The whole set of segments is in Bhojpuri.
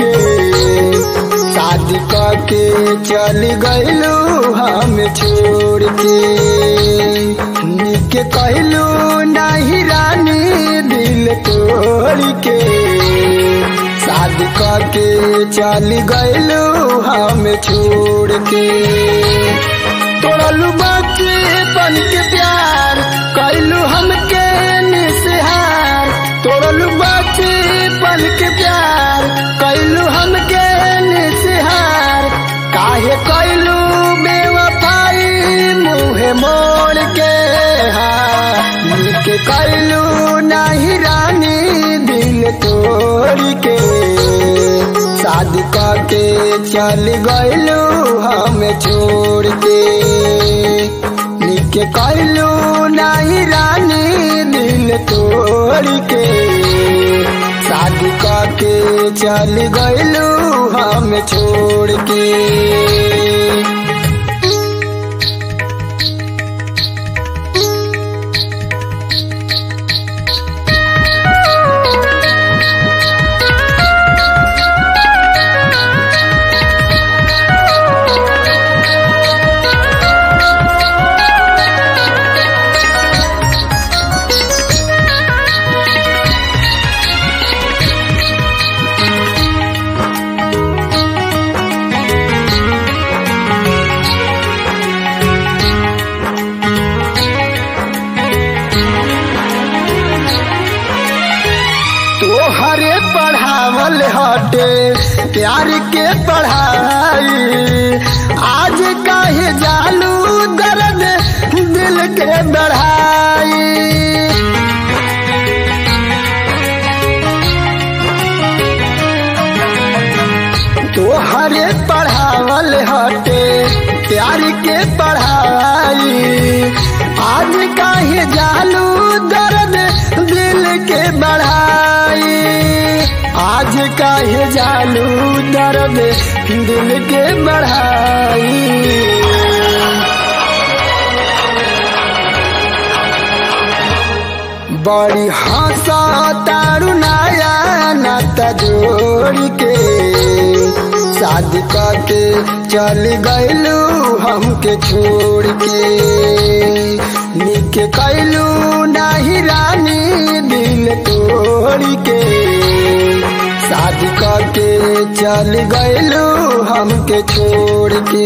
के शादी के चल गइलू हम छोड़ के निके कहलू नहीं रानी दिल तोड़ के शादी के चल गइलू हम छोड़ के तोड़लू बाकी बन के प्यार कैलू हमके निसहार तोड़लू बाकी बन के प्यार कैलू हमके निसहार काहे कैलू बेवफाई मुहे मोड़ के के कैलू नहीं रानी दिल तोड़ के शादी के चल गइलू हम छोड़ के निके कैलू नहीं रानी दिल तोड़ के शादी के चल गइलू हम छोड़ के तोहरे पढ़ावल हटे प्यार के पढ़ाई आज काहे जालू दर्द दिल के बढ़ाई तोहरे पढ़ावल हटे प्यार के पढ़ाई आज काहे जालू दर्द दिल के बढ़ाई आज काहे जालू दर्द दिल के बढ़ाई बड़ी हंसा तारू नया नाता जोड़ के शादी के चल गइलू हमके छोड़ के निके कैलू नहीं रानी दिल तोड़ के शादी के चल गइलू हमके छोड़ के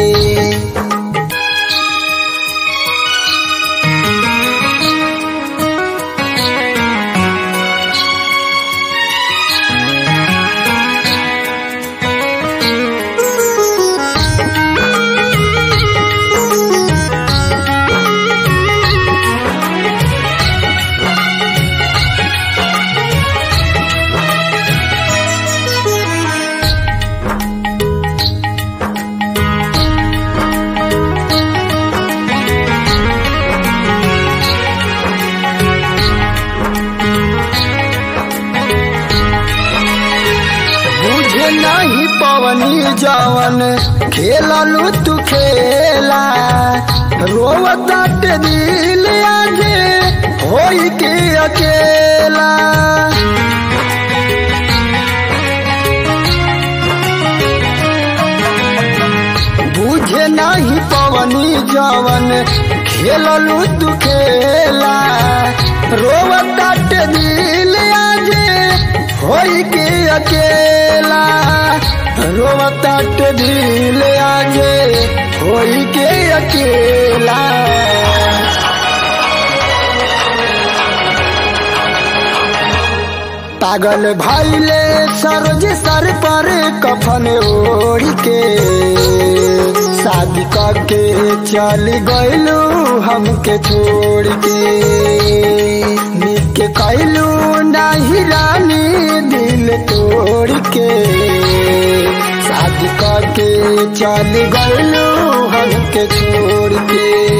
बुझे नहीं पवनी जवन खेललू तू खेला रोवत दिल आगे होई के अकेला बुझे नहीं पवनी जवन खेललू तू खेला रोवत दिल आगे होई के अकेला रोवत दिल आगे होई के अकेला पागल भाईले सरोज सर पर कफन ओढ़ के शादी करके चल गइलू हमके छोड़ के निके कैलू नहीं रानी दिल तोड़ के शादी करके चल गइलू हमके छोड़ के